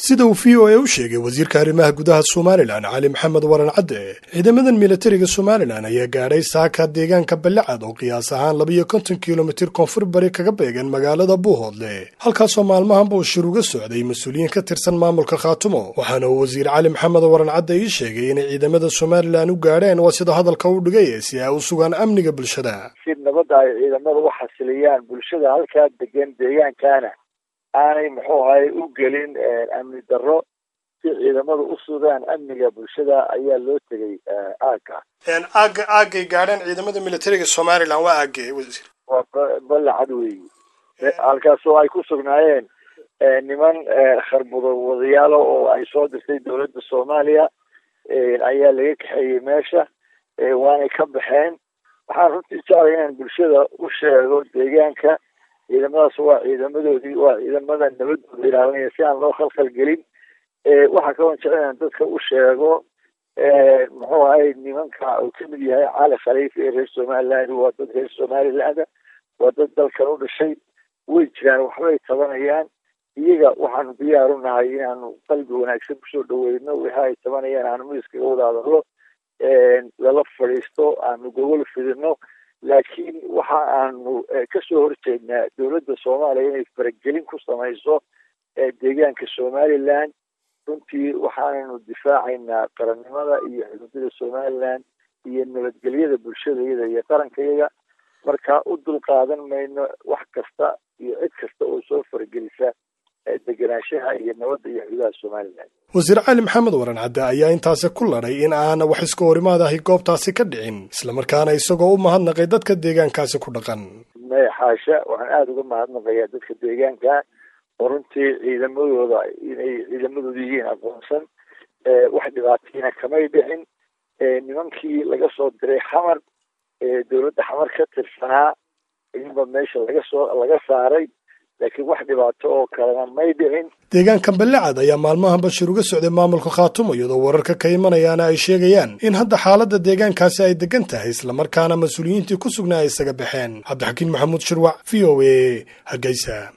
sida uu v o a u sheegay wasiirka arrimaha gudaha somalilan cali maxamed waran cadde ciidamadan militariga somalilan ayaa gaadhay saaka deegaanka ballicad oo qiyaas ahaan labiyo konton kilomitir koonfur bari kaga beegan magaalada buuhoodle halkaasoo maalmahanba uu shir uga socday mas-uuliyiin ka tirsan maamulka khaatumo waxaana uu wasiir cali maxamed waran cadde ii sheegay inay ciidamada somalilan u gaadheen waa sida hadalka u dhigay si ay u sugaan amniga bulshada si nabadda ay ciidamada u xasiliyaan bulshada halkaa degan deegaankaana aanay muxuu ahay u gelin amni darro si ciidamadu u sugaan amniga bulshada ayaa loo tegay aagga aaga aagay gaadheen ciidamada militariga somalilan waa aage wasiir waa ballacad weeyi halkaasoo ay ku sugnaayeen niman kharbudo wadayaalo oo ay soo dirtay dowladda soomaaliya ayaa laga kaxeeyey meesha waanay ka baxeen waxaan runtii jeclay inaan bulshada u sheego deegaanka ciidamadaas waa ciidamadoodii waa ciidamada nabadooda ilaalinaya si aan loo khalkhal gelin waxaa kaloo jecel inaan dadka u sheego muxuu ahay nimanka uu kamid yahay cali khaliif ee reer somaliland waa dad reer somaliland waa dad dalkan u dhashay way jiraan waxbay tabanayaan iyaga waxaanu diyaar u nahay inaanu qalbi wanaagsan kusoo dhaweyno wixii ay tabanayaan aanu miiskaga wada hadallo lala fadhiisto aanu gogol fidino laakiin waxa aanu kasoo horjeednaa dowladda soomaaliya inay faragelin ku samayso deegaanka somaliland runtii waxaananu difaacaynaa qarannimada iyo xuduudada somaliland iyo nabadgelyada bulshadayada iyo qarankayaga marka u dul qaadan mayno wax kasta iyo cid kasta oo soo faragelisa degenaanshaha iyo nabadda iyo xuduudaha somaliland wasiir cali maxamed waran cadde ayaa intaasi ku ladhay in aana wax iska horimaad ahi goobtaasi ka dhicin islamarkaana isagoo u mahadnaqay dadka deegaankaasi ku dhaqan maya xaasha waxaan aada uga mahadnaqayaa dadka deegaanka oo runtii ciidamadooda inay ciidamadooda yihiin aqoonsan wax dhibaatayna kamay dhicin nimankii laga soo diray xamar dowladda xamar ka tirsanaa idinba meesha laga soo laga saaray laakiin wax dhibaato oo kalena may dhicin deegaankan ballicad ayaa maalmahan bashir uga socday maamulka khaatumo iyadoo wararka ka imanayaana ay sheegayaan in hadda xaaladda deegaankaasi ay degan tahay islamarkaana mas-uuliyiintii ku sugnaa ay isaga baxeen cabdixakiin maxamuud shirwac v o a hargeysa